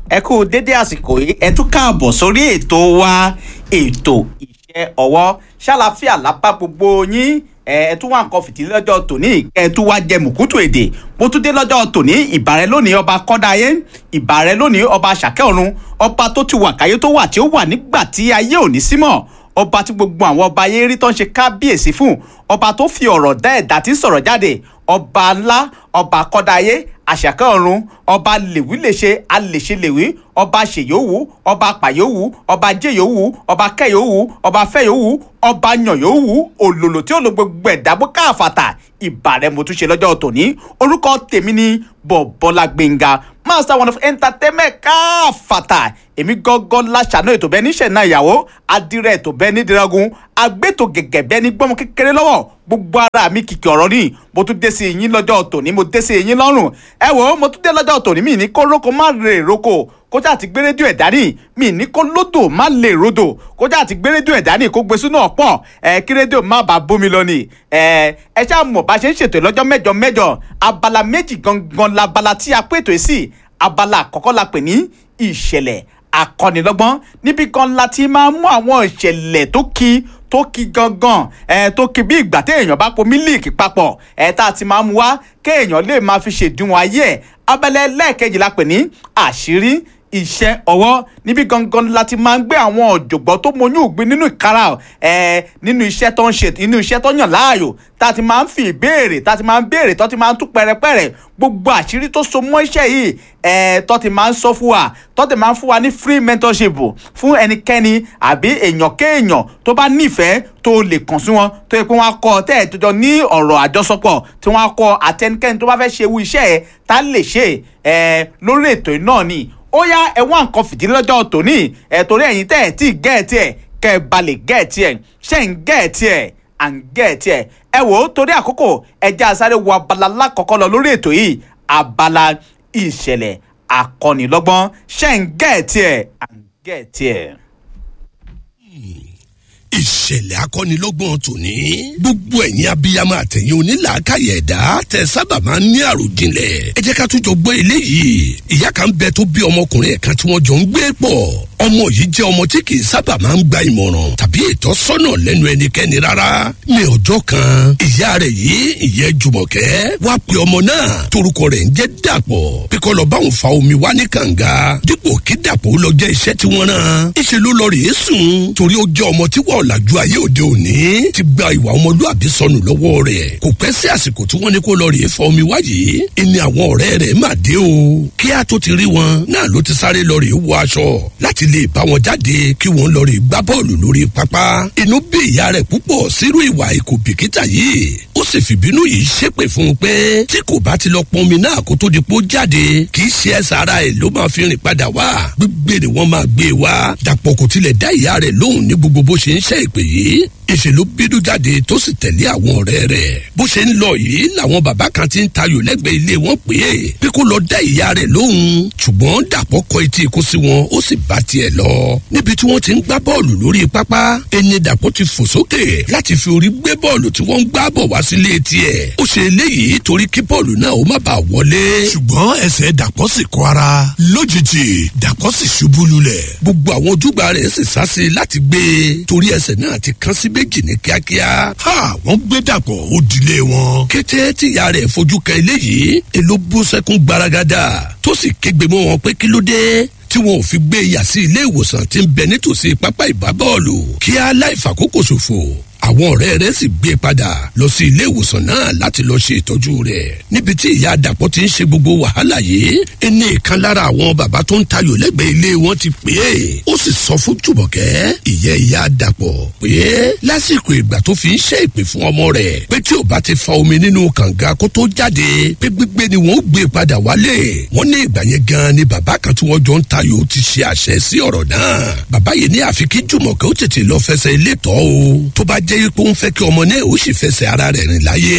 ẹ kú dédé àsìkò yìí ẹ tún káàbọ̀ sórí ètò wa ètò iṣẹ́ ọwọ́ ṣàlàfíà lápá gbogbo yín ẹ ẹ tún wá nǹkan fìdí lọ́jọ́ tòní ẹ tún wá jẹ mùkútù èdè bó tún dé lọ́jọ́ tòní ìbàrẹ̀ lónìí ọba kọ́dáyé ìbàrẹ̀ lónìí ọba ṣàkẹ́ ọ̀run ọba tó ti wà káyé tó wà tí ó wà nígbà tí ayé ò ní símọ̀ ọba tí gbogbo àwọn ọba ayé rí tó ń ṣe kábíyèsí fún ọba tó fi ọ̀rọ̀ dá ẹ̀dá tí ń sọ̀rọ̀ jáde ọba ńlá ọba kọ́dáyé àṣàkẹ́ ọ̀run ọba lèwí lè ṣe alèṣe lèwí ọba ṣèyówù ọba pàyówù ọba jẹyówù ọba kẹyówù ọba fẹyówù ọba yànyówù òlòlò tí ó lo gbogbo ẹ̀dá bó káàfàtà ìbàrẹ̀ mo tún ṣe lọ́jọ́ tòní orúkọ tèmi ni bọ̀bọ́lá gbẹ̀ngà master one of entertainment káàfàtà èmi gángan láṣàánú ètò bẹ́ẹ̀ níṣẹ́ náà ìyàwó adìrẹ ètò bẹ́ẹ̀ ní diragun agbẹ́tò gẹ̀gẹ̀ bẹ́ẹ̀ ní gbọ́mọ kékeré lọ́wọ́ gbogbo ara mi kìkì ọ̀rọ̀ ni mo tún dé sí yín lọ́jọ́ tòní mo dé sí yín lọ́rùn ẹ wò ó mo tún dé lọ́jọ́ tòní mi ní kó róko má rè róko kójà àti gbé rédíò ẹ̀ dání mi ní kó lódò má lè rodò kójà àti gbé rédíò ẹ̀ dání kó gbé sínú ọ̀pọ̀ ẹ kí rédíò má bàa bómi lọ ni ẹ ẹ ṣáà mọ̀ bá ṣe ń ṣètò lọ́jọ́ mẹ́jọ mẹ́jọ abala méjì gangan labala tí a pè tó sí abala àkọ́kọ́ la pè ní ìṣẹ̀lẹ̀ akọ́nilọ́gbọ́n níbi kan la ti máa mú àwọn ìṣẹ̀lẹ̀ tó kí tó kí gangan ẹ tó kí bí ìgbà téèyàn bá po mílíìkì papọ̀ ẹ tá a ti máa mú wá kéèyàn lè máa fi ṣèdíwọ̀n ayé ẹ̀ abẹ́lẹ́ lẹ́ẹ̀kejì la pè ní àṣírí iṣẹ́ ọwọ́ níbi gangan la ti máa ń gbé àwọn ọ̀jọ̀gbọ́n tó mọyún ògbìn nínú ìkárà ẹ̀ nínú iṣẹ́ tó ń ṣe nínú iṣẹ́ tó yàn láàyò tá a ti máa ń fi ìbéèrè tá a ti máa ń béèrè tó ti máa ń tú pẹ̀rẹ̀pẹ̀rẹ̀ gbogbo àṣírí tó so mọ́ iṣẹ́ yìí ẹ̀ tó ti máa ń sọ fún wa tó ti máa ń fún wa ní free mentorship fún ẹnikẹ́ni àbí èèyàn kéèyàn tó bá nífẹ̀ẹ́ tó lè kàn sí wọn tó yẹ pé wọ́n á kọ́ tẹ́ ẹ̀ tó jọ ní ọ̀rọ̀ àjọsọpọ̀ tí wọ́n á kọ́ àtẹnikẹ́ni tó bá fẹ́ ṣe ewu iṣẹ́ ẹ̀ tá lè ṣe ẹ̀ lórí ètò náà ni ó yá ẹ wá nǹkan fìdí lọ́jọ́ tòní ẹ̀ torí ẹ̀yin tẹ́ ẹ̀ tí gẹ̀ẹ́tì ẹ̀ kẹ́ ẹ balẹ̀ gẹ̀ẹ́tì ẹ̀ ṣẹ́ ń gẹ̀ẹ́tì ẹ̀ à ń gẹ̀ẹ́tì ẹ̀ ẹ wò ó torí àkókò ẹja sáré wo abala lákọ̀ọ́kọ́ lọ lórí ètò yìí abala ìṣẹ̀lẹ̀ akọ́nilọ́gbọ́n ṣẹ́ ń gẹ̀ẹ́tì ẹ̀ à ń gẹ̀ẹ́tì ẹ̀ ìṣẹ̀lẹ̀ akọ́nilọ́gbọ̀n tòní. gbogbo ẹ̀yin abiyamọ àtẹ̀yìn onílàákàyè ẹ̀dá tẹ sábà máa ń ní àròjinlẹ̀. ẹ jẹ́ ká tún jọ gbọ́ eléyìí. ìyá kan bẹ tó bí ọmọkùnrin ẹ̀ kan tí wọ́n jọ ń gbé pọ̀. ọmọ yìí jẹ́ ọmọ tí kì í sábà máa ń gba ìmọ̀ràn tàbí ìtọ́sọ́nà lẹ́nu ẹnikẹ́ni rárá. ní ọjọ́ kan ìyá rẹ̀ yìí ìyẹn jùmọ̀kẹ́ wá pe ọmọ náà torúkọ rẹ̀ ń jẹ́ dàpọ̀ pé kó lọ báwọn fa omi wá ní kànga dípò kí dàpọ̀ ó lọ jẹ́ iṣẹ́ tí wọ́n rán. ìṣe ló lọ rèé sùn torí ó jẹ́ ọmọ tí wọ́n ọ̀làjú ayé òde òní ti gba ìwà ọmọlúàbí sọnù lọ́wọ́ rẹ̀ kò pẹ́ sí àsìkò tí wọ́n ní kó lọ rèé fa omi wáyé ẹni àwọn ọ̀rẹ́ rẹ̀ mà dé o kí á tó ti rí wọn náà ló ti sáré lọ rèé wọ aṣọ láti lè bá wọn jáde kí wọ́n lọ rèé gbá bọ́ọ̀lù lórí pápá inú bí ìyá rẹ̀ púpọ̀ sírú ìwà ìkò bìkítà yìí ó sì fìbínú yìí ṣépè fún un pé tí kò bá ti lọ pọnmi náà kó tó di pé ó jáde kì í ṣe ẹsẹ̀ ara ẹ̀ ló máa fi rìn padà wá gbígbé ni wọ́n máa gbé wá dàpọ̀ kò tilẹ̀ dá ìyá rẹ̀ lóhùn ní gbogbo bó ṣe ń ṣe ìpè yìí ìṣèlú bínú jáde tó sì tẹ̀lé àwọn ọ̀rẹ́ rẹ̀ bó ṣe ń lọ yìí làwọn bàbá kan ti ń tayò lẹ́gbẹ̀ẹ́ ilé wọn pé é pé kó lọ dá ìyá rẹ̀ lóhùn ṣùgbọ́n dàpọ̀ kọ etí ikú sí wọn ó sì bá tiẹ̀ lọ níbi tí wọ́n ti ń gbá bọ́ọ̀lù lórí pápá ẹni dàpọ̀ ti fò sókè láti fi orí gbé bọ́ọ̀lù tí wọ́n ń gbá bọ̀ wá sílé tiẹ̀ ó ṣe eléyìí torí kí bọ́ọ̀lù náà ó má bàa wọlé. ṣùgbọ́n ẹsẹ̀ dàpọ̀ sì kọ ara lójijì dàpọ̀ sì ṣubú lulẹ̀. gbogbo àwọn ojúgbà rẹ̀ sì sá sí láti gbé e torí ẹsẹ̀ náà ti kán sí méjì ní kíákíá. ha wọ́n gbé dàpọ̀ ó dilé wọn. kété tíya rẹ̀ fojú kan eléyìí èló bú sẹ́kún gbaragada tó sì kégbe mọ́ wọn pé kí ló dé tí wọn ò fi gbé yà sí ilé ìwòsàn tí ń bẹ nítòsí pápá ìbábọ́ọ̀lù kí á láì fàkókò ṣòfò àwọn ọ̀rẹ́ rẹ̀ sì gbé padà lọ sí ilé ìwòsàn náà láti lọ ṣe ìtọ́jú rẹ̀ níbi tí ìyá àdàpọ̀ ti ń ṣe gbogbo wàhálà yìí ẹni ìkan lára àwọn bàbá tó ń tayò lẹ́gbẹ̀ẹ́ ilé wọn ti pè é ó sì sọ fún jùmọ̀kẹ́ ìyẹ́ ìyá àdàpọ̀ pé lásìkò ìgbà tó fi ń ṣe ìpè fún ọmọ rẹ̀ pé tí ò bá ti fa omi nínú kànga kó tó jáde pé gbígbé ni wọ́n gbé padà wálé wọ́n ní ìgbà yẹn gan ni bàbá kan tí wọ́n jọ ń tayò ti ṣe àṣẹ sí ọ̀rọ̀ náà bàbá yìí ní àfi kí jùmọ̀kẹ́ ó tètè lọ fẹsẹ̀ ilé tọ́ o tó bá jẹ́ pé ó ń fẹ́ kí ọmọ náà ó sì fẹsẹ̀ ara rẹ̀ rìn láyé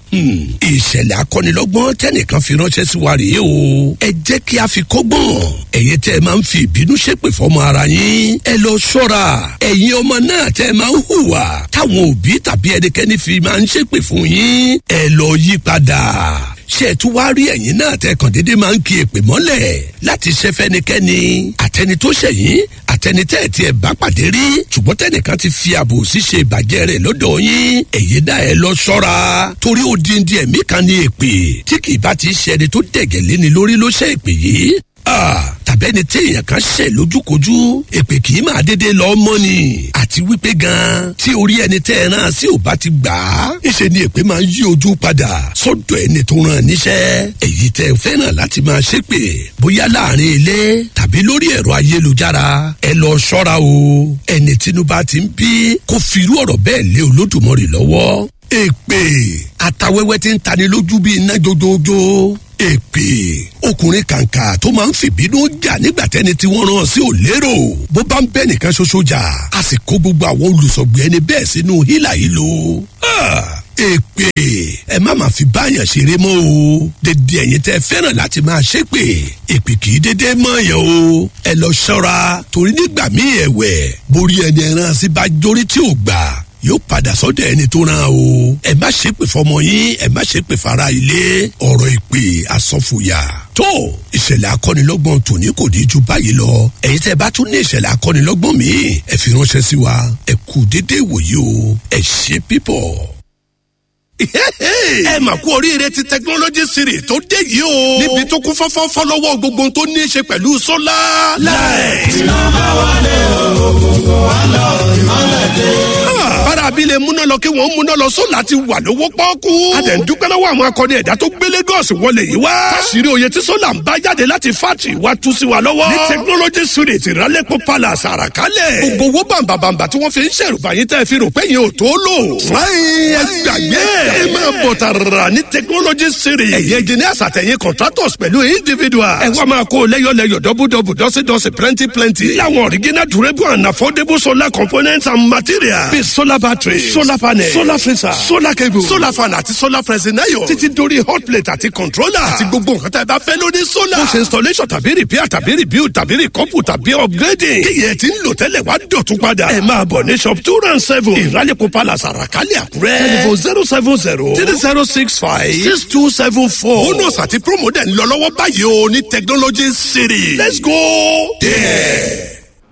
ìṣẹ̀lẹ̀ akọ́nilọ́gbọ́n tẹ́nìkan fi ránṣẹ́ sí wa rèé o ẹ jẹ́ kí a fi kọ́gbọ́n ẹ̀yin tẹ́ ẹ máa ń fi ìbínú ṣépè fọmọ ara yín ẹ lọ ṣọ́ra ẹ̀yin ọmọ náà tẹ́ ẹ máa ń hùwà táwọn òbí tàbí ẹnikẹ́ni fi máa ń ṣépè fún yín ẹ lọ yí padà ṣé ẹ tún wá rí ẹ̀yin náà tẹkàn dédé máa ń kí èpè mọ́lẹ̀ láti ṣe fẹ́nikẹ́ni àtẹni tó ṣẹ̀yìn àtẹni tẹ́ ẹ̀ tí ẹ bá pàdé rí ṣùgbọ́n tẹnìkan ti fi ààbò ṣíṣe ìbàjẹ́ rẹ̀ lọ́dọ̀ yín èyí náà ẹ lọ ṣọ́ra torí ó di di ẹ̀mí kan ní èpè tí kì í bá ti ṣe ẹni tó dẹ̀gẹ̀ léni lórí ló ṣe èpè yìí tàbẹ́ni tí èèyàn kan ṣẹ̀ lójúkojú èpè kì í máa dédé lọ mọ́ ni àti wípé gan tí orí ẹni tẹ́ ẹ rán sí ò bá ti gbà á ìṣe ni èpè máa ń yí ojú padà sọ́dọ̀ ẹni tó rán níṣẹ́ èyí tẹ́ ẹ fẹ́ràn láti máa ṣépè bóyá láàrin ilé tàbí lórí ẹ̀rọ ayélujára ẹ lọ ṣọ́ra o ẹni tínúbà ti ń bí kó firú ọ̀rọ̀ bẹ́ẹ̀ lé olódùmarè lọ́wọ́ èpè àtàwẹ́wẹ́ ti ń tani lójú bíi iná jójójó èpè ọkùnrin kàǹkà tó máa ń fìbínú jà nígbà tẹni tí wọ́n rán sí ò lérò bó bá ń bẹ́ nìkan ṣoṣo jà a sì kó gbogbo àwọn olùsọ̀gbìn ẹni bẹ́ẹ̀ sínú hílà yìí lò èpè ẹ má máa fi báyàn ṣeré mọ́ o dédé ẹ̀yin tẹ́ fẹ́ràn láti máa ṣépè èpè kì í dédé mọ́ yẹn o ẹ lọ ṣọ́ra torí nígbà míì ẹ̀wẹ̀ borí ẹni ẹran sí bá jórí tí ò gbà yóò padà sọ́dọ̀ ẹni tó ràn o ẹ má ṣe pè fọmọ yín ẹ má ṣe pè fara ilé ọ̀rọ̀ ìpè àsọfòyà tó ìṣẹ̀lẹ̀ akọ́nilọ́gbọ̀n tòní kò ní ju báyìí lọ ẹ̀yin tẹ́ bá tún ní ìṣẹ̀lẹ̀ akọ́nilọ́gbọ̀n míì ẹ fi ránṣẹ́ sí wa ẹ kú déédéé wòye o ẹ ṣe pípọ̀ ẹ mà kú oríire ti technology series tó dé yìí o. níbi tó kún fọ́fọ́fọ́ lọ́wọ́ gbogbo tó ní í ṣe pẹ̀lú sólà. láì. iná bá wálé òkùnkùn wá lọ ìmọ̀lẹ̀ dé. bára abilé múná lọ kí wọ́n múná lọ sólà ti wà lówó pọ́ọ́kú. a dẹ̀ ń dúpẹ́ lọ́wọ́ àwọn akọni ẹ̀dá tó gbé Lagos wọlé yìí wá. káṣírí oyè tí sólà ń bá jáde láti fátì wá tú sí wa lọ́wọ́. ní technology series ìrálẹ́pọ̀ palace àràkálẹ̀. gbogbo owó bàǹbàǹbà tí wọ́n fi ń ṣèrùbá yín tẹ́ fi rò pé yín ò tó lò. fúláyìn ẹ gbàgbé ẹ máa bọ̀ tààrà ní technology series. ẹ̀yẹ engineers àtẹ̀yìn contractors pẹ̀lú individuals. ẹ wá máa kó lẹ́yọ̀lẹ́yọ̀ dọ́bùdọ́bù dọ́sídọ́sí plenty plenty. láwọn original durable and affordable solar components and materials. bíi solar battery solar panel solar freezer solar cable solar fan àti solar pressing iron. títí dórí hot plate àti controller. àti gbogbo nǹkan tá a bá fẹ́ lórí solar. bó ṣe installation tàbí repair tàbí rebuild tàbí recouple tàbí upgrading. kíyẹ̀ tí ń lò tẹ́lẹ̀ wá dọ̀tún padà. ẹ máa bọ̀ ní shop two round seven. ìrálẹ̀kọ̀ palace àràkálẹ̀ àkúrẹ́. telephone zero seven zero three zero six five six two seven four. bonus àti promo dẹ̀ ń lọ lọ́wọ́ báyìí o ní technology city. let's go there.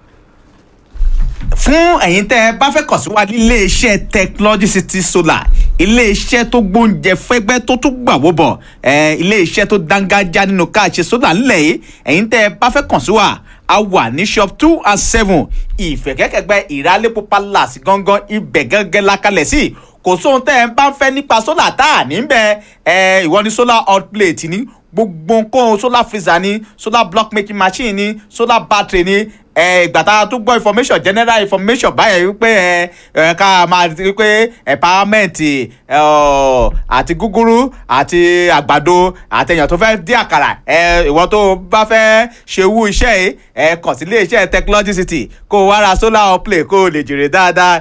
fún ẹ̀yin tẹ́ ẹ bá fẹ́ kàn sí wa ní iléeṣẹ́ technology city solar iléeṣẹ́ tó gbóúnjẹ fẹ́gbẹ́ tó tún gbàwó bọ̀ ẹ̀ iléeṣẹ́ tó dángájá nínú káàṣe solar ńlẹ̀ yìí ẹ̀yin tẹ́ ẹ bá fẹ́ kàn sí wa a wà ní shop two and seven ìfẹ̀kẹ́kẹ̀gbẹ́ ìrálẹ́pọ̀ palace gangan ibẹ̀ gángan lakalẹ̀ sí kò sóhun tẹ́ ẹ bá ń fẹ́ nípa solar tá à ní bẹ́ẹ̀ ẹ ìwọ ni solar hot plate ní gbogbo nǹkan solar freezer ní solar block making machine ní solar battery ní ìgbà tá a tún gbọ́ information general information báyẹn wípé ẹ ẹ ká máa wípé empowerment àti gúgúrú àti àgbàdo àtẹ̀yàn tó fẹ́ dín àkàrà ẹ ìwọ tó bá fẹ́ ṣe wú iṣẹ́ yìí ẹ kàn sí iléeṣẹ́ technology city kó o wá ra solar play kó o lè jèrè dáadáa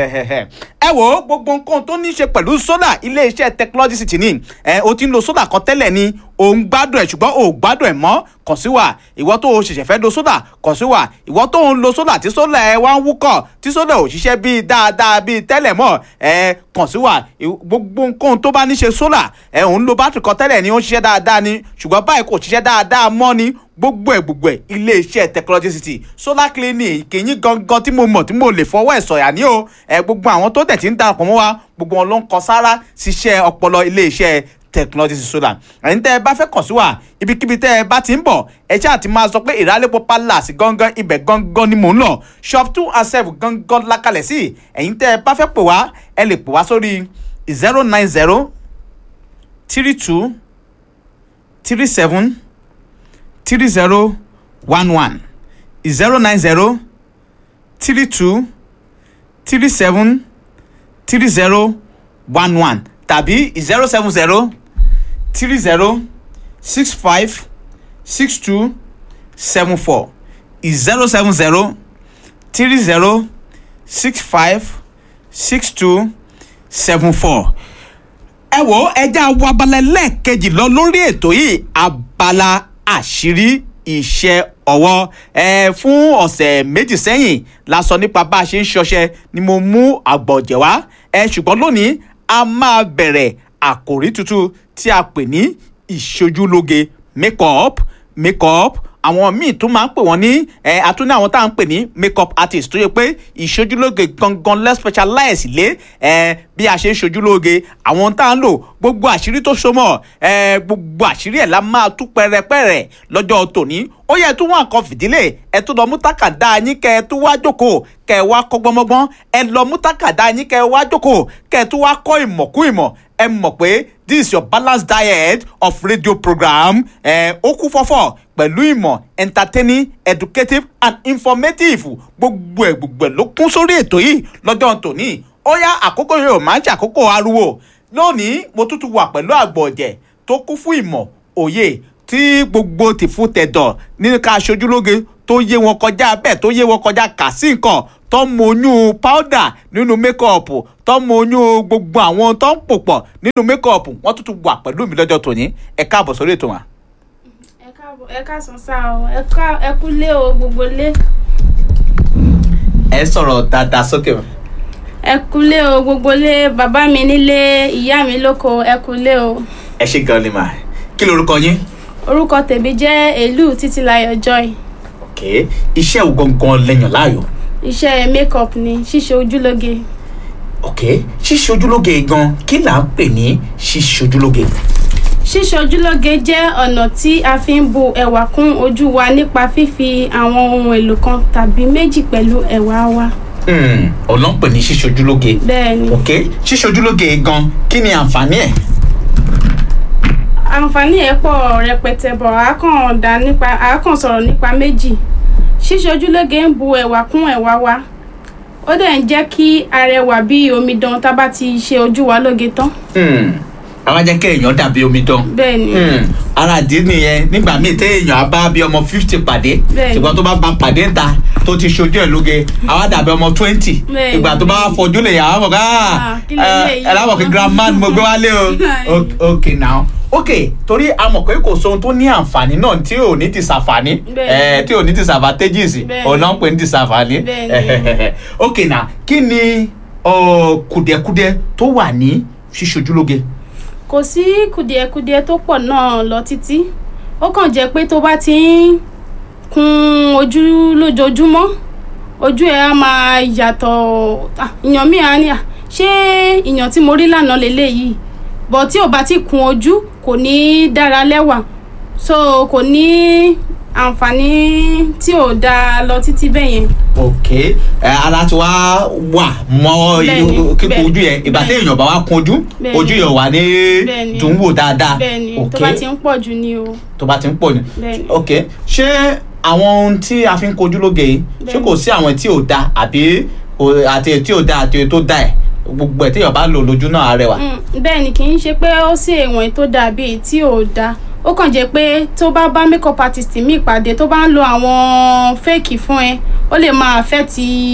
ẹ wo gbogbo nǹkan tó ní í ṣe pẹ̀lú solar iléeṣẹ́ technology city ní ẹ o ti ń lo solar kan tẹ́lẹ̀ ni o ń gbádùn ẹ̀ ṣùgbọ́n o ò gbádùn ẹ̀ mọ́ kàn sí wa ìwọ tó o ṣẹ̀ṣẹ̀ fẹ́ lo solar kàn sí wa ìwọ tó ń lo solar tí solar ẹ wá ń wúkọ̀ tí solar ò ṣiṣẹ́ bíi dáadáa bíi tẹ́lẹ̀ mọ́ ẹ kàn sí wa gbogbo nǹkan tó bá ní ṣe solar ẹ ò ń lo bátìrì kan tẹ́lẹ̀ ni ó ń ṣiṣẹ́ dáadáa ni ṣùgbọ́n báyìí kò ṣiṣẹ́ dáadáa mọ́ ni gbogbo ẹ gbogbo ẹ iléeṣẹ́ technology city solar clinic kìíní gangan tí mo mọ̀ tí mo lè fọwọ́ ẹ̀ sọ̀yà ní o ẹ gbogbo àwọn tó tẹ̀ tí ń darapọ̀ mọ́ wa gbogbo wọn ló ń kọ sára ṣiṣẹ́ ọpọlọ iléeṣẹ́ technology solar ẹ̀yin tẹ́ ẹ bá fẹ́ kàn sí wa ibikíbi tẹ́ ẹ bá ti ń bọ̀ ẹ ṣáà ti máa sọ pé ìrálẹ́pọ̀ palace gangan ibẹ̀ gangan ni mò ń lọ shop two and seven gangan lákàlẹ̀ sí ẹ̀yin tẹ́ ẹ bá fẹ́ pè wá ẹ lè pè wá sórí zero nine zero three two three seven three zero one one zero nine zero three two three seven three zero one one tàbí zero seven zero three zero six five six two seven four zero seven zero three zero six five six two seven four ẹ wo ẹja wo abala lẹ́ẹ̀kejì lọ lórí ètò yìí abala àṣírí iṣẹ́ ọwọ́ ẹ fún ọ̀sẹ̀ méjì sẹ́yìn la sọ nípa bá a ṣe ń ṣọṣẹ ni mo mú àgbọ̀jẹ̀ wá ẹ ṣùgbọ́n lónìí a máa bẹ̀rẹ̀ àkòrí tuntun tí a pè ní ìṣojúlóge makeup makeup àwọn míì tún máa ń pè wọ́n ní ẹ àtúndì àwọn tá à ń pè ní makeup artist tó yẹ pé ìṣojúlóge gangan less specialize lé ẹ bí a ṣe ń ṣojúlóge àwọn tá à ń lò gbogbo àṣírí tó so mọ́ ẹ gbogbo àṣírí ẹ̀ la máa tú pẹrẹpẹrẹ lọ́jọ́ tòní ó yẹ tún wọn kan fìdílé ẹ tún lọ mú tákàdá yín kẹ ẹ tún wá jókòó kẹ ẹ wá kọ́ gbọmọgbọn ẹ lọ mú tákàdá yín kẹ ẹ wá jókòó kẹ ẹ tún wá kọ́ ìmọ̀kú ìmọ̀ ẹ mọ̀ pé this is your balanced diet of radio program ẹ ó kú fọ́fọ́ pẹ̀lú ìmọ̀ entertaining educative and informative gbogbo ẹ̀ gbogbo ẹ̀ ló kún sórí ètò yìí lọ́jọ́ tòní ó yá àkókò yìí ò máa ń ṣàkókò ariwo lónìí mo tún ti wà pẹ̀lú àgbọ̀ ọ̀jẹ̀ tó kún fún ìmọ̀ òye tí gbogbo tìfún tẹ̀dọ̀ nínú ká aṣojúlóge tó yé wọn kọjá bẹ́ẹ̀ tó yé wọn kọjá kà sí nǹkan tó ń moyún powder nínú mékọ́ọ̀pù tó ń moyún gbogbo àwọn tó ń pò pọ̀ nínú mékọ́ọ̀pù wọ́n tún ti wà pẹ̀lú mi lọ́jọ́ tòní ẹ káàbọ̀ sórí ètò wọn. ẹ káàbọ̀ ẹ káàsán sá o ẹ ká ẹ kú lé o gbogbo lé ẹ sọ̀rọ̀ dáadáa sókè o. ẹ kú lé o gbogbo lé bàbá mi nílé ìyá mi lóko ẹ kú lé o ẹ ṣe gan ni mà kí lorúkọ yín. orúkọ tèmi jẹ́ èlú títílayọ̀ joy ok iṣẹ́ wo gangan lẹ́yìn láàyò. iṣẹ́ makeup ni ṣíṣe ojúlóge ok ṣíṣe ojúlóge gan kí là ń pè ní ṣíṣe ojúlóge. ṣíṣe ojúlóge jẹ́ ọ̀nà tí a fi ń bu ẹwà kún ojú wa nípa fífi àwọn ohun èlò kan tàbí méjì pẹ̀lú ẹwà wa Hmm, ọ̀nà ń pè ní ṣíṣe ojúlóge. bẹ́ẹ̀ ni ok ṣíṣe ojúlóge gan kí ni àǹfààní ẹ̀. àǹfààní ẹ̀ pọ̀ rẹpẹtẹ bọ̀ a kàn dá nípa a kàn sọ̀rọ̀ nípa méjì ṣíṣe ojúlóge ń bu ẹwà kún ẹwà wa ó dẹ̀ ń jẹ́ kí arẹwà bí omidan tá a bá ti ṣe ojú wa lóge tán Hmm, àwa jẹ́ kí èèyàn dàbí omidan. bẹ́ẹ̀ ni Hmm, ara àdí nìyẹn nígbà míì téèyàn á bá bí ọmọ fifty pàdé Bẹ́ẹ̀ni. ṣùgbọ́n tó bá bá pàdé ńta tó ti ṣojú ẹ̀ lóge àwa dàbí ọmọ twenty Bẹ́ẹ̀ni. ìgbà tó bá wá fojú lè yà á mọ̀ ká Ah, kí leléyìí? ẹ lábọ̀ kí grandma ni mo gbé wálé o Ok- ok now ok torí a mọ̀ pé kò sóhun tó ní àǹfààní náà tí ò ní ti ṣàǹfààní Bẹ́ẹ̀ni. ẹ tí ò ní ti ṣàfàtẹ́jìs Bẹ́ẹ̀ni. òun náà ń pè ní ti ṣàǹfààní Bẹ́ẹ̀ni. ok now kí ni ọ, kùdìẹ̀kudiẹ tó wà ní ṣíṣojúlóge. kò sí kùdìẹ̀kudiẹ tó pọ̀ náà lọ títí ó kàn jẹ́ pé tó bá ti ń kun ojú lójoojúmọ́ ojú ẹ̀ á máa yàtọ̀ Ah, ìyàn mi á ní à ṣé ìyàn tí mo rí lánàá lélẹ́yìí bọ̀ tí ò bá ti kun ojú kò ní dára lẹ́wà so kò ní àǹfààní tí ò dáa lọ títí bẹ́ẹ̀ yẹn ok ẹ ara ti wá wà mọ Bẹ́ẹ̀ni, kíkun bẹ́ẹ̀ni, ojú yẹn ìgbà tí bẹ́ẹ̀ni. èèyàn bá wá kun ojú Bẹ́ẹ̀ni. ojú yẹn wà ní Bẹ́ẹ̀ni. dùn wò dáadáa bẹ́ẹ̀ ni ok tó bá ti ń pọ̀ jù ni o tó bá ti ń pọ̀ ni Bẹ́ẹ̀ni. ok ṣé àwọn ohun tí a fi ń kojú lóge yìí ṣé Bẹ́ẹ̀ni. kò sí àwọn tí ò da àbí kò- àti èyí tí ò da àti èyí tó da ẹ gbogbo ẹ téèyàn bá lò lójú náà á rẹwà. Mm, bẹ́ẹ̀ ni kì í ṣe pé ó sì èèwọ̀n tó dàbí èyí tí ò dáa ó kàn jẹ́ pé tó bá bá makeup artist mi pàdé tó bá ń lo àwọn fake fún ẹ ó lè máa affect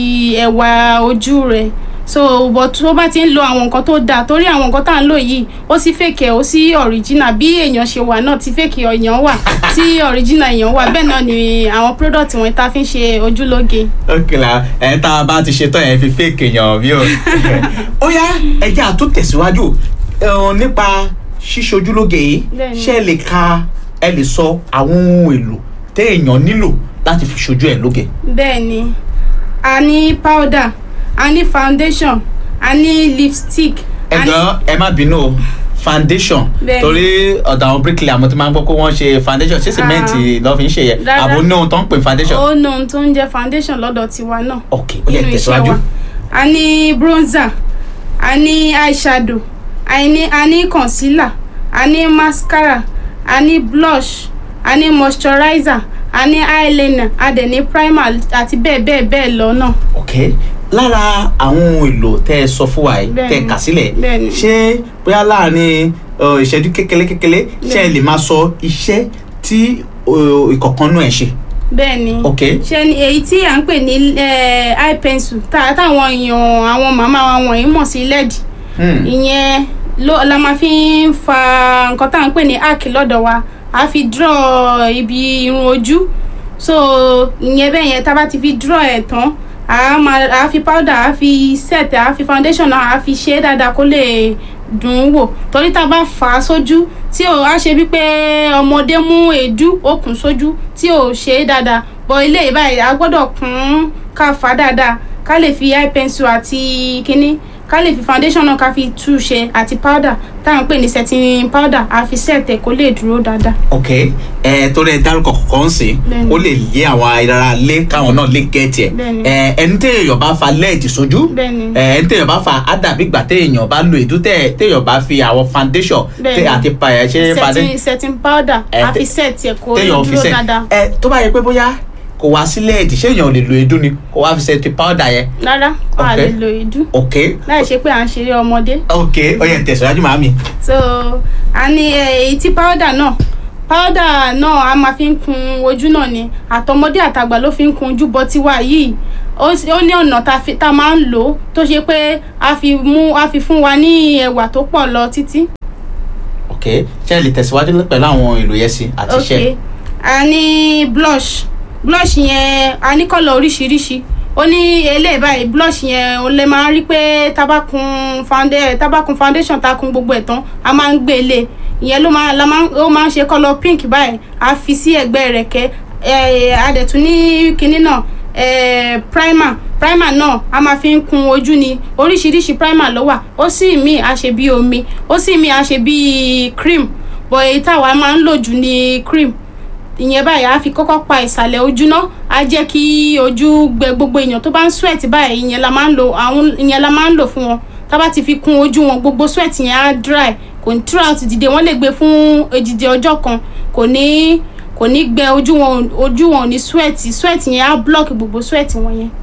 ẹwà ojú rẹ so but tó bá ti ń lo àwọn nǹkan tó dáa torí àwọn nǹkan tá à ń lò yìí ó sì fake ẹ ó sì original bí èèyàn ṣe wà náà tí fake èèyàn wà tí original èèyàn wà bẹ́ẹ̀ náà ni àwọn product wọn tá a fi ń ṣe ojúlóge. ok la ẹ tá a bá ti ṣe tán ẹ fi fake èèyàn bí o. ó yá ẹjẹ́ àtún tẹ̀síwájú ẹ̀hún nípa ṣíṣojúlóge yìí Bẹ́ẹ̀ni. ṣé ẹ lè ka ẹ lè sọ àwọn ohun èlò téèyàn nílò láti fi ṣojú ẹ lóge. bẹ́ẹ̀ ni a ní powder a ní foundation a ní lipstick a ní- ẹ̀gbọ́n ẹ má bínú o foundation Bẹ́ẹ̀ni. torí ọ̀dọ̀ àwọn bricklayer mo ti máa ń gbọ́ pé wọ́n ṣe foundation ṣé sìmẹ́ǹtì lọ́ fi ń ṣe yẹ Rárá. àbò ní ohun tó ń pè ní foundation. ó ní ohun tó ń jẹ́ foundation lọ́dọ̀ tiwa náà ok ó yẹ nínú iṣẹ́ tẹ̀síwájú. wa a ní bronzer a ní eyeshadow a ní a ní concealer a ní mascara a ní blush a ní moisturizer a ní eyeliner a dẹ̀ ní primer àti bẹ́ẹ̀ bẹ́ẹ̀ bẹ́ẹ̀ lọ náà. ok lára àwọn ohun èlò tẹ ẹ sọ fún wa yìí Bẹ́ẹ̀ni. tẹ ẹ kà sílẹ̀ Bẹ́ẹ̀ni. ṣé bóyá láàrin ọ, ìṣẹ́jú kékeré kékeré ṣé ẹ lè máa sọ iṣẹ́ tí ọ, ìkọ̀kan náà ẹ ṣe. bẹ́ẹ̀ ni ok ṣe ni èyí tí à ń pè ní eh, eye pencil tá táwọn èèyàn àwọn màmá wa wọ̀nyí mọ̀ sí led Hmm. ìyẹn ló la máa fi ń fa nǹkan tá à ń pè ní arc lọ́dọ̀ wa a fi draw ibi irun ojú so ìyẹn bẹ́ẹ̀ yẹn tá a bá ti fi draw ẹ̀ tán a máa a fi powder a fi set a fi foundation náà a fi ṣe é dáadáa kó lè dùn ún wò torí tá a bá fà á sójú tí ò á ṣe bí pé ọmọdé mú èédú okùn sójú tí ò ṣe é dáadáa bọ ilé yìí báyìí a gbọ́dọ̀ kún ká fà á dáadáa ká lè fi eye pencil àti kínní ká lè fi foundation náà ká fi tú ṣe àti powder táwọn pè ní setting powder àfi set ẹ̀ kó lè dúró dáadáa. ok ẹ torí ẹ dárúkọ kọ̀ọ̀kan sí Bẹ́ẹ̀ni. ó lè yé àwọn ará lé káwọn náà lè gẹ̀ẹ́tì ẹ̀ Bẹ́ẹ̀ni. ẹ ẹni téèyàn bá fa lẹ́ẹ̀tì sójú Bẹ́ẹ̀ni. ẹ ẹni téèyàn bá fa ádàbí ìgbà téèyàn bá lo èdú tẹ- téèyàn bá fi àwọn foundation Bẹ́ẹ̀ni. tẹ- àti pa ẹ ṣe fadé setting setting powder Ẹ, àfi tẹ- set ẹ̀ kó lè téèyàn fi dúró sẹ dáadáa. ẹ tó bá yẹ pé bóyá kò wá sí lẹ́ẹ̀tì ṣé èèyàn lè lo èdú ni kò wá fi ṣe ti powder yẹn rárá a Ok. lè lo èédú ok láì ṣe pé à ń ṣeré ọmọdé. ok ó yẹ tẹ̀síwájú màámi so a ní eh, èyí tí powder náà powder náà a máa fi ń kun ojú náà ni àtọmọdé àtàgbà ló fi ń kun ojú bọ tiwa yìí ó sì- ó ní ọ̀nà tá a fi- tá a máa ń lò ó tó ṣe pé a fi mú a fi fún wa ní ẹwà tó pọ̀ lọ títí. ok ṣé ẹ lè tẹ̀síwájú pẹ̀lú àwọn èlò yẹn sí àti iṣẹ́ ok a ní blush blush yẹn a ní kọ́lọ̀ oríṣiríṣi ó ní eléyìí báyìí blush yẹn ó lè máa rí pé tabakun foundation tabakun foundation ta kun gbogbo ẹ̀ tán a máa ń gbé lé ìyẹn ló máa la máa ó máa ń ṣe kọ́lọ̀ pink báyìí a fi sí ẹ̀gbẹ́ rẹ̀ kẹ́ ẹ̀ a dẹ̀ tún ní kinní náà ẹ̀ primer primer náà a máa fi ń kun ojú ni oríṣiríṣi primer ló wà ó sì mí a ṣe bí omi ó sì mí a ṣe bí cream bọ̀ èyí táwa máa ń lò jù ní cream ìyẹn báyìí á fi kọ́kọ́ pa ìsàlẹ̀ ojú náà á jẹ́ kí ojú gbẹ gbogbo èèyàn tó bá ń sweat báyìí ìyẹn la máa ń lò àwọn ìyẹn la máa ń lò fún wọn tá bá ti fi kún ojú wọn gbogbo sweat yẹn á dry kò ní throughout dìde wọ́n lè gbé fún èjìdí ọjọ́ kan kò ní kò ní gbẹ ojú wọn ojú wọn ò ní sweat sweat yẹn á block gbogbo sweat wọn yẹn.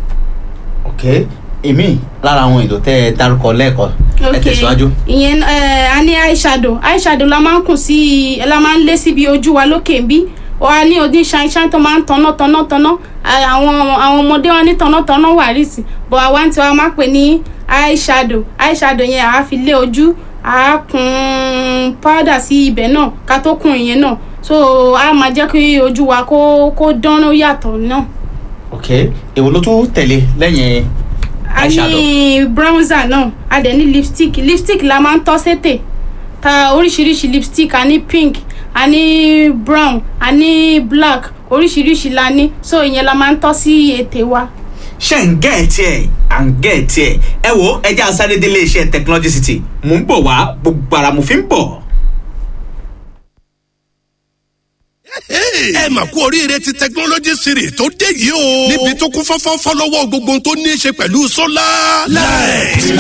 ok èmi lára àwọn èlò tẹ ẹ dárúkọ lẹ́ẹ̀kan ẹ tẹ̀síwájú ìyẹn ẹ a ní eyeshadow eyeshadow la máa ń kùn sí la máa ń lé síbi ojú wa lókè bí wa ní odi ṣáínṣáín tó máa ń tanná tanná tanná À, àwọn àwọn ọmọdé wọn ní tanná tanná wà rísì bọ̀ àwa tí wọ́n máa pè ní eyeshadow eyeshadow yẹn àá fi lé ojú àá kun powder sí ibẹ̀ náà ká tó kun ìyẹn náà so a máa jẹ́ kí ojú wa kó kó dán ó yàtọ̀ náà. ok èwo ló tún tẹ̀lé lẹ́yìn a eyeshadow ní bronzer náà a dẹ̀ ní lipstick lipstick la máa ń tọ́ sétè ta oríṣiríṣi lipstick a ní pink a ní brown a ní black oríṣiríṣi la ní so ìyẹn la máa ń tọ́ sí ètè wa. ṣe ń gẹ́ ẹ̀ tiẹ̀ à ń gẹ́ ẹ̀ tiẹ̀ ẹ wo ẹjẹ́ asáré délé iṣẹ́ technology city mò ń bọ̀ wá gbogbo ara mo fi ń bọ̀. ẹ mà kú oríire ti technology series tó dé yìí o. níbi tó kún fọ́fọ́ fọ́lọ́wọ́ gbogbo ohun tó ní í ṣe pẹ̀lú sólà. láì.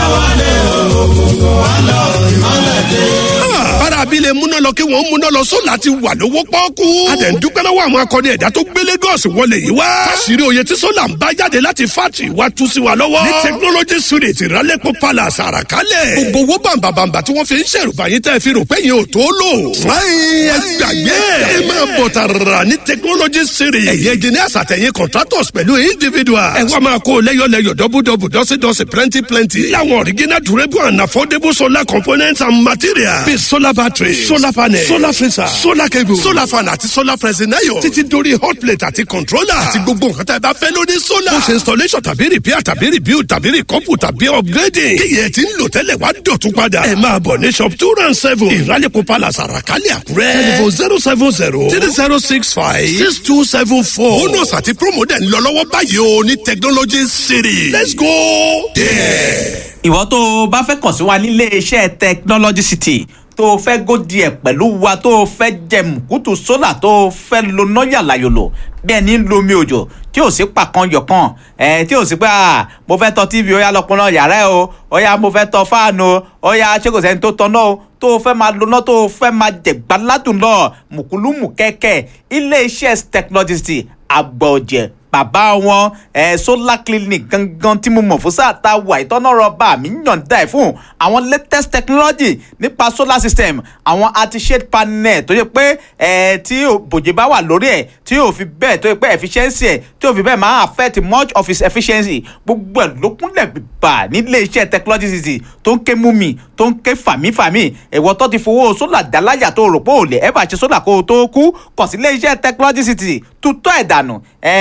bára abilé múná lọ kí wọ́n múná lọ sólà ti wà lówó pọ́ọ́kú. a dẹ̀ ń dúpẹ́ lọ́wọ́ àwọn akọni ẹ̀dá tó gbé Lagos wọlé yìí wá. fásirì oyè tí sólà ń bá jáde láti fátì wá tú sí wa lọ́wọ́. ní technology series ìrálẹ́pọ̀ palace àràkálẹ̀. gbogbo owó bàǹbàǹbà tí wọ́n fi ń ṣèrùbá yín tẹ́ fi rò pé yẹn ò tó lò. fúnáyìn ẹ gbàgbé ẹ máa bọ̀ tààrà ní technology series. ẹ̀yin engineers àtẹ̀yìn contractors pẹ̀lú individuals. ẹ wá máa kó lẹ́yọ̀lẹ́yọ̀ dọ́bùdọ́bù dọ́sídọ́sí plenty plenty. láwọn original durable and affordable solar components and materials. bíi solar battery solar panel solar freezer solar cable solar fan àti solar pressing iron. títí dórí hot plate àti controller. àti gbogbo nǹkan tá ẹ bá fẹ́ lórí solar. ó ṣe installation tàbí repair tàbí rebuild tàbí recouple tàbí upgrading. kíyẹ̀ tí ń lò tẹ́lẹ̀ wá dọ̀tún padà. ẹ máa bọ̀ ní shop two round seven ìrálẹ̀kọ̀ palace àràkálẹ̀ àkúrẹ́. telephone zero seven zero three zero six five six two seven four. bonus àti promo dẹ̀ ń lọ lọ́wọ́ báyìí o ní technology city. let's go there. ìwọ tó o bá fẹ́ kàn sí wa nílé iṣẹ́ technology city tó o fẹ́ gòdì ẹ̀ pẹ̀lú wa tó o fẹ́ jẹ mùkútù sólà tó o fẹ́ lo náyà láyòlò bẹ́ẹ̀ ni ń lo omi òjò tí ò sí pàkan yọ̀kan ẹ̀ tí ò sí pé à mo fẹ́ tọ tv ó yá lọ́pọ̀ náà yàrá ẹ̀ o ó yá mo fẹ́ tọ fáànù o ó yá ṣé kò sẹ́ni tó tọ náà o tó o fẹ́ máa lo náà tó o fẹ́ máa jẹ̀gbá ládùn náà mùkúlùmù kẹ́kẹ́ ilé iṣẹ́ technology city àgbọ̀jẹ̀ bàbá wọn ẹ solar clinic gangan tí mo mọ̀ fún sáà tá a wà ìtọ́nà rọba mi yànda ẹ̀ fún àwọn latest technology nípa solar system àwọn anti-shade panel tó yẹ pé ẹ tí bòjì bá wà lórí ẹ̀ tí yóò fi bẹ́ẹ̀ tó yẹ pé efficiency ẹ̀ tí yóò fi bẹ́ẹ̀ máa affect much of its efficiency gbogbo ẹ̀ ló kúnlẹ̀ bíbà nílé iṣẹ́ technology city tó ń ké mú mi tó ń ké fàmífàmí ẹ̀wọ́ tó ti fowó solar dáláyà tó rò pé ò lè ẹ̀ bá ṣe solar kó o tó kú kàn sí ilé iṣẹ́ technology city tutọ́ ẹ̀ dànù ẹ̀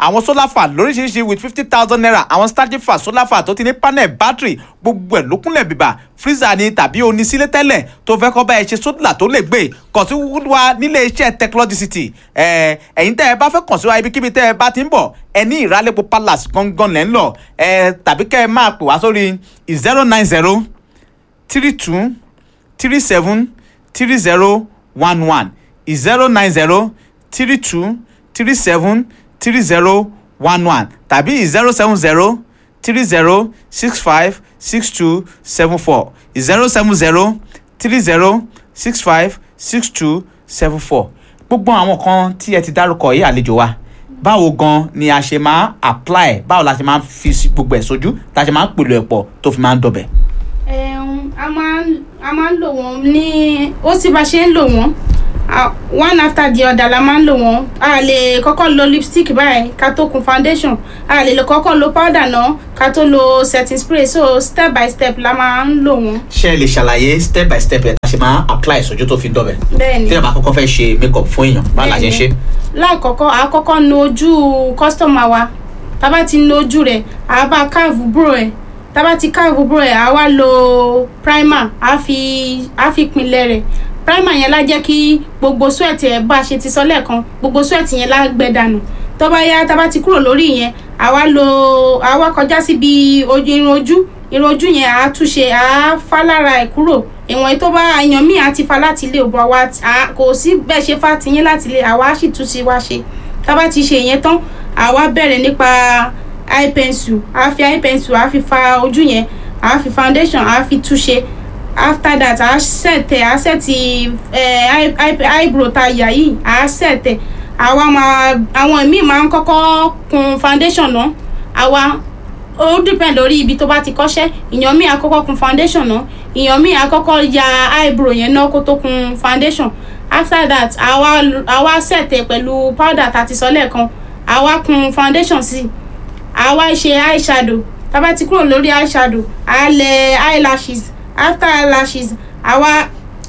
àwọn solar fan lóríṣiríṣi with fifty thousand naira àwọn standing fan solar fan tó ti ní panel battery gbogbo ẹ̀ ló kúnlẹ̀ bìbà freezer ni tàbí onísílẹ̀ tẹ́lẹ̀ tó fẹ́ kọ́ bá ẹ ṣe sólà tó lè gbé kàn sí wa nílé iṣẹ́ technology city ẹ ẹ̀yin tẹ́ ẹ bá fẹ́ kàn sí wa ibikíbi tẹ́ ẹ bá ti ń bọ̀ ẹ ní ìrálẹ́pọ̀ palace gangan lẹ́ ń lọ ẹ tàbí kẹ́ ẹ máa pè wá sórí zero nine zero three two three seven three zero one one zero nine zero three two three seven three zero one one tàbí zero seven zero three zero six five six two seven four zero seven zero three zero six five six two seven four gbogbo àwọn kan tí ẹ ti dárúkọ yìí àlejò wa báwo gan ni a ṣe máa apply báwo la ṣe máa fi sí gbogbo ẹ̀ sójú tá a ṣe máa pèlò ẹ̀ pọ̀ tó fi máa ń dọbẹ̀. Ẹ̀hún, a máa ń a máa ń lò wọ́n ní ó sì bá ṣe ń lò wọ́n Ah, one after the other la máa ń lò wọ́n a lè kọ́kọ́ lo lipstick báyìí ká tó kun foundation a lè lè kọ́kọ́ lo powder náà ká tó lo setting spray so step by step la máa ń lò wọ́n ṣé ẹ lè ṣàlàyé step by step ẹ̀ tá a ṣe máa apply sójú tó fi dọbẹ̀. bẹ́ẹ̀ ni tí ẹ bá kọ́kọ́ fẹ́ ṣe make up fún èèyàn báwo la ṣe ń ṣe. lákọ̀ọ́kọ́ a kọ́kọ́ nu ojú customer wa tá bá ti nu ojú rẹ̀ a bá káàvù búrò ẹ̀ tá bá ti káàvù búrò ẹ̀ a wá lo primer a fi a fi pinlẹ̀ rẹ̀ primer yẹn la jẹ́ kí gbogbo sweat ẹ̀ bá a ṣe ti sọ lẹ́ẹ̀kan gbogbo sweat yẹn la gbẹ dànù tó bá yá tá bá ti kúrò lórí yẹn a wá lo a wá kọjá síbi ojú irun ojú irun ojú yẹn a túnṣe a fá lára ẹ̀ kúrò ìwọ̀n tó bá èèyàn míì á ti fa láti ilé òbọ̀ wa kò sí bẹ́ẹ̀ ṣe fà tiyín láti ilé àwa á sì tún sí wa ṣe tá bá ti ṣe yẹn tán àwa bẹ̀rẹ̀ nípa eye pencil a fi eye pencil a fi fa ojú yẹn a fi foundation a fi túnṣe after that a set ẹ a set ẹ eyebrow ta yà yìí a set ẹ àwa máa àwọn míì máa ń kọ́kọ́ kun foundation náà àwa ó depend lórí ibi tó bá ti kọ́ṣẹ́ ìyàn míì àkọ́kọ́ kun foundation náà ìyàn míì àkọ́kọ́ ya eyebrow yẹn náà kó tó kun foundation after that àwa àwa set ẹ pẹ̀lú powder tá a ti sọ lẹ́ẹ̀kan àwa kun foundation sí àwa ṣe eyeshadow tá a bá ti kúrò lórí eyeshadow a lẹ eyelashes after eyelashes àwa.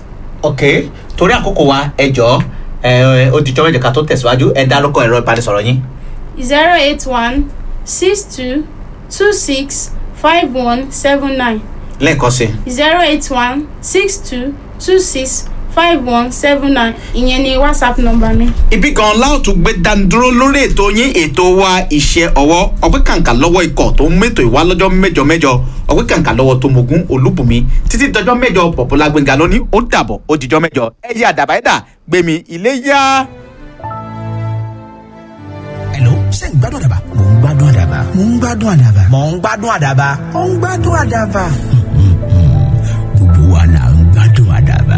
ok torí àkókò wa ẹ jọ ẹ ó di jọmọ ìjọka tó tẹ̀síwájú ẹ dárúkọ ẹ̀rọ ìbánisọ̀rọ̀ yín. zero eight one six two two six five one seven nine lẹ́ẹ̀kan sí. zero eight one six two two six five one seven nine ìyẹn ni whatsapp number mi. ibi gan láòtú gbé dánidúró lórí ètò yín ètò wa iṣẹ́ ọwọ́ ọpẹ́ kàǹkà lọ́wọ́ ikọ̀ tó ń mẹ́tò ìwá lọ́jọ́ mẹ́jọ mẹ́jọ ọpẹ́ kàǹkà lọ́wọ́ tó mogun olúbùnmi títí dọjọ́ mẹ́jọ pọ̀pọ̀lá gbẹ̀ngà lóní ó dàbọ̀ ó dijọ́ mẹ́jọ ẹ̀yẹ àdàbà ẹ̀dà gbẹ̀mí ilé yá. Hello, ṣé ń gbádùn àdàbà? Mò ń gbádùn àdàbà. Mò ń gbádùn àdàbà. Mò ń gbádùn àdàbà. Mò ń gbádùn àdàbà. Gbogbo wa là ń gbádùn àdàbà.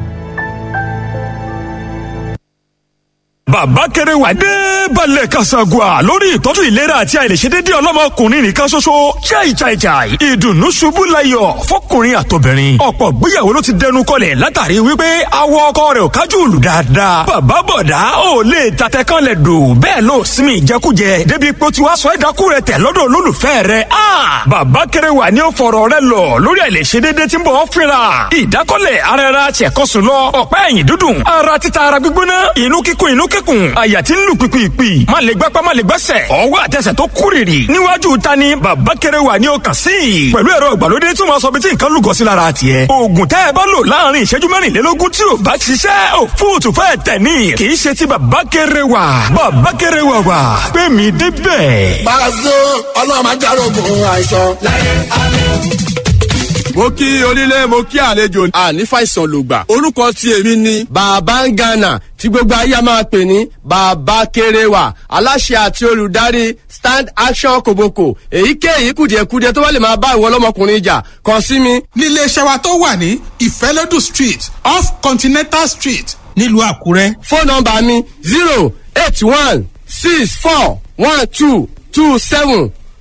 bàbá kéré wà dé balẹ̀ kasagua lórí ìtọ́jú ìlera àti àìlèṣedédé ọlọ́mọkùnrin nìkan ṣoṣo chai chai chai ìdùnnú ṣubú layọ̀ fọkùnrin àtobìnrin ọ̀pọ̀ gbéyàwó ló ti dẹnu kọlẹ̀ látàrí wípé awọ ọkọ rẹ̀ ò kájú lù dáadáa bàbá bọ̀dá ò lè tatẹ kan lẹ̀ dò bẹ́ẹ̀ ló sinmi ìjẹkújẹ débi pé ó ti wá sọ ẹ̀dákú rẹ̀ tẹ̀ lọ́dọ̀ olólùfẹ́ rẹ̀ a bàbá kéré wà ní ó fọ̀rọ̀ rẹ̀ lọ lórí àìlèṣedédé tí ń bọ̀ ọ́ fínra ìdákọ́lẹ̀ ara ara tiẹ̀kọ́sùn lọ ọ̀pá ẹ̀yìn dúdùn ara títa ara gbígbóná inú kíkún inú kíkùn àyà tí ń lù pìpìpì má lè gbápá má lè gbẹ́sẹ̀ ọwọ́ àtẹsẹ̀ tó kúrìrì níwájú ta ni bàbá kéré wà ní ọkàn sí i pẹ̀lú ẹ̀rọ ìgbàlódé tí wọ́n sọ bí tí nǹkan lùgọ́ sí lára tiẹ̀ oògùn tẹ́ ẹ bá lò láàrin ìṣẹ́jú mẹ́rìnlélógún tí ò bá ṣiṣẹ́ ò fóòtù fẹ́ tẹ̀ ní kì í ṣe ti bàbá kéré wà bàbá kéré wà wà pé mi débẹ̀. Pàṣẹ ọlọ́run máa járógun àìsàn láyé àlọ́ mo kí onílé mo kí àlejò àní fàìsàn lògbà orúkọ tí èmi ni. bàbá ń gànà tí gbogbo ayé a máa pè ní bàbá kéréwà aláṣẹ àti olùdarí stand action kòbókò èyíkéyìí kùdìẹ̀kudiẹ tó bá lè máa bá ìwọ ọlọ́mọkùnrin jà kàn sí mi. nílé iṣẹ́ wa tó wà ní ìfẹ́lódù street off continental street nílùú àkúrẹ́. fóònù nọmba mi zero eight one six four one two two seven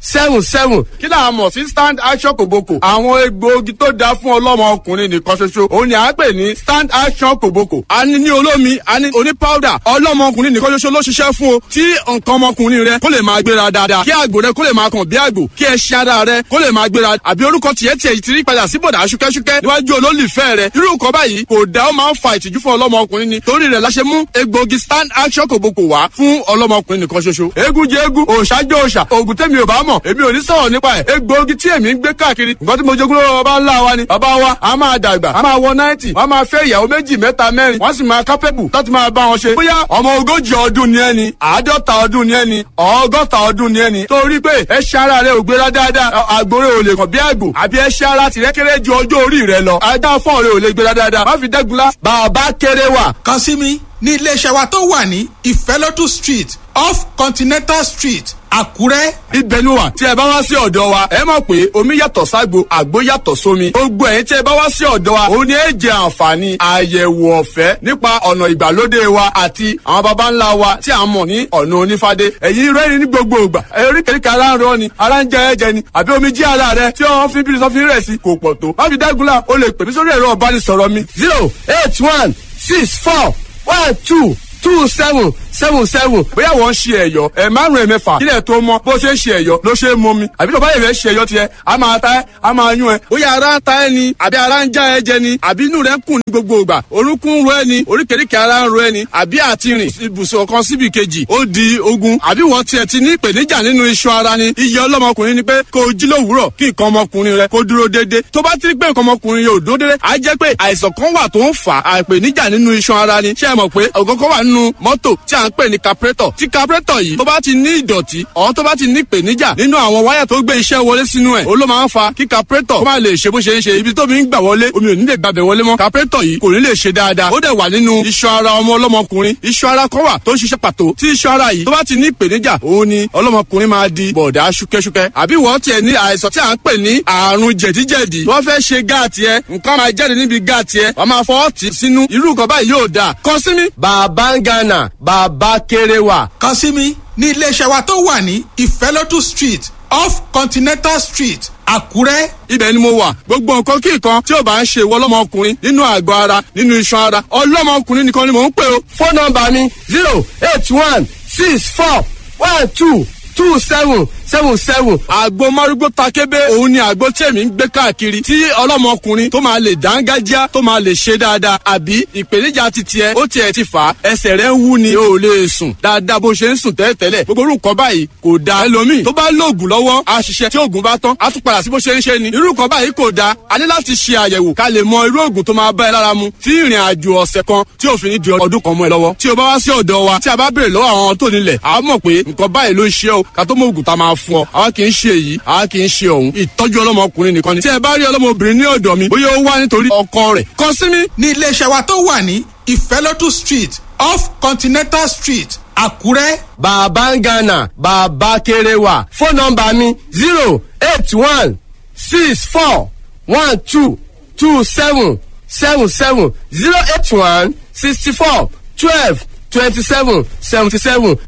seven seven. kí là á mọ̀ sí stand action kòbókò. àwọn egbòogi tó dáa fún ọlọ́mọ ọkùnrin nìkan ṣoṣo òun ni à ń pè ní stand action kòbókò. a ní ní olómi a ní oní powder ọlọ́mọ ọkùnrin nìkan ṣoṣo ló ṣiṣẹ́ fún o. tí nǹkan ọmọkùnrin rẹ kó lè máa gbéra dáadáa kí àgbò rẹ kó lè máa kàn bí àgbò kí ẹṣin ara rẹ kó lè máa gbéra àbí orúkọ tiẹ̀ tiẹ̀ ti rí padà sí bọ̀dà ṣúkẹ́ṣúkẹ́ níwájú olólùfẹ́ rẹ irú nǹkan báyìí kò dá ó máa ń fa ìtìjú fún ọlọ́mọ ọkùnrin ni torí rẹ̀ la ṣe mú egbòogi stand action kòbókò wá fún ọlọ́mọ ọkùnrin nìkan ṣoṣo eégún jẹ eégún òòṣà jẹ òòṣà òògùn tẹ́mi ò bá mọ̀ èmi ò ní sọ̀rọ̀ nípa ẹ̀ egbòogi tí èmi ń gbé káàkiri nǹkan tí mo jogún lọ́wọ́ bàbá ńlá wa ni bàbá wa a máa dàgbà a máa wọ náìtì wọ́n máa fẹ́ ìyàwó méjì mẹ́ta mẹ́rin wọ́n sì máa kápẹ́bù láti máa bá wọn ṣe bóyá ọmọ ogójì ọdún ni ẹni àádọ́ta ọdún ni ẹni ọgọ́ta ọdún ni ẹni torí pé ẹṣin ara rẹ ò gbéra dáadáa àgbòrè ò lè kàn bí àgbò àbí ẹṣin ara tìrẹ kéré ju ọjọ́ orí rẹ lọ ajá fọ́ọ̀ rẹ ò lè gbéra dáadáa má fi dẹ́gunlá bàbá kéré wà kàn sí mi ní iléeṣẹ́ wa tó wà ní ìfẹ́lódù street off continental street àkúrẹ́. ibẹ̀ ni wà tí ẹ bá wá sí ọ̀dọ̀ wa ẹ mọ̀ pé omi yàtọ̀ ságbo àgbo yàtọ̀ sómi gbogbo ẹ̀yin tí ẹ bá wá sí ọ̀dọ̀ wa òun ni ẹ jẹ àǹfààní àyẹ̀wò ọ̀fẹ́ nípa ọ̀nà ìgbàlódé wa àti àwọn baba ńlá wa tí a mọ̀ ní ọ̀nà onífádé ẹ̀yin rẹ́rìn ní gbogbo ìgbà eríkèríkè ara ń rọ ni ara ń jẹ ẹ̀jẹ̀ ni àbí omi jí ara rẹ tí wọ́n fi bírí sọ́fin rẹ̀ sí kò pọ̀ tó má fi dágunlá o lè pè mí sórí ẹ̀rọ ọ̀bánisọ̀rọ̀ mi zero eight one six four one two two seven seven seven. bóyá wọ́n ń ṣe ẹ̀yọ́ ẹ̀ márùn-ún ẹ̀ mẹ́fà kílẹ̀ tó mọ́ bó ṣe ń ṣe ẹ̀yọ́ ló ṣe é mọ́ mi àbí tó bá yẹ̀ fẹ́ ṣe ẹ̀yọ́ tiẹ̀ a máa ta ẹ́ a máa yún ẹ. bóyá ara ń ta ẹ ni àbí ara ń já ẹ jẹ ni àbí inú rẹ ń kùn ní gbogbo ìgbà orúnkún ń ro ẹ ni oríkèéríkèé ara ń ro ẹ ni àbí àti rìn ibùsùn kan síbi kejì ó di ogun àbí wọ́n tiẹ̀ ti ní ìpèníjà nínú iṣan ara ni iye ọlọ́mọkùnrin ni pé kó o jí lówùúrọ̀ kí nǹkan ọmọkùnrin rẹ kó dúró déédéé tó bá ti rí pé nǹkan ọmọkùnrin yóò dúró déédéé á jẹ́ pé àìsàn kan wà tó ń fà á ìpèníjà nínú iṣan ara ni ṣé ẹ mọ̀ pé ọ̀gọ́gọ́ wà nínú mọ́tò tí à ń pè ní carburetor tí carburetor yìí tó bá ti ní ìdọ̀tí ọ̀hún tó bá ti ní ìpèníjà nínú àwọn wáyà tó gbé iṣẹ́ wọlé sínú ẹ̀ ó ló máa ń fa kí carburetor kó má lè ṣe bó ṣe ń ṣe ibi tómi ń gbà wọlé omi ò ní lè gbàbẹ̀ wọlé mọ́ carburetor yìí kò ní lè ṣe dáadáa ó dẹ̀ wà nínú iṣan ara ọmọ ọlọ́mọkùnrin iṣan ara kan wà tó ń ṣiṣẹ́ pàtó tí iṣan ara yìí tó bá ti ní ìpèníjà òun ni ọlọ́mọkùnrin máa di bọ̀dá ṣúkẹ́ṣúkẹ́ àbí wọ́n tiẹ̀ ní àìsàn tí à ń pè ní àrùn jẹ̀díjẹ̀dí wọ́n fẹ́ ṣe gáàtì ẹ nǹkan máa jáde níbi gáàtì ẹ wọ́n máa fọwọ́ tì sínú irú nǹkan báyìí yóò dáa kàn sí mi. bàbá ń gánà bàbá kéré wà. kàn sí mi ní iléeṣẹ́ wa tó wà ní ìfẹ́lódù street off continental street àkúrẹ́. ibẹ̀ ni mo wà gbogbo nǹkan kí nǹkan tí ò bá ń ṣe ìwọ ọlọ́mọkùnrin nínú àgọ́ ara nínú iṣan ara ọlọ́mọkùnrin nìkan ni mò ń pè o. fóònù nọmba mi zero eight one six four one two two seven seven seven. àgbo márúgbó takébé òun ni àgbo tí èmi ń gbé káàkiri tí ọlọ́mọkùnrin tó máa lè dángájá tó máa lè ṣe dáadáa àbí ìpèníjà ti tiẹ̀ ó tiẹ̀ ti fà á ẹsẹ̀ rẹ̀ ń wú ni o ò lè sùn dáadáa bó ṣe ń sùn tẹ́lẹ̀tẹ́lẹ̀ gbogbo orúkọ báyìí kò da ẹlòmíì tó bá lóògùn lọ́wọ́ á ṣiṣẹ́ tí oògùn bá tán á tún padà sí bó ṣe ń ṣe ni irú nǹkan báyìí kò da a ní láti ṣe àyẹ̀wò ká lè mọ irú oògùn tó máa bá ẹ lára mu tí ìrìn àjò ọ̀sẹ̀ kan tí òfin ní di ọdún kan mọ́ ẹ lọ́wọ́ tí o bá wá sí ọ̀dọ̀ wa tí a bá béèrè lọ́wọ́ àwọn tó nílẹ̀ a mọ̀ pé nǹkan báyìí ló ń ṣe o ká tó mọ oògùn tá a máa fún ọ àwa kì í ṣe èyí àwa kì í ṣe òun ìtọ́jú ọlọ́mọkùnrin nìkan ni tí ẹ bá rí ọlọ́mọbìnrin ní ọ̀dọ̀ mi bóyá ó wá nítorí ọkọ rẹ̀ kàn sí mi. ní iléeṣẹ́ wa tó wà ní ìfẹ́lódù street off continental street àkúrẹ́. bàbá ń gánà bàbá kéré wà fóònù nọmba mi zero eight one six four one two two seven seven seven zero eight one sixty four twelve twenty seven seventy seven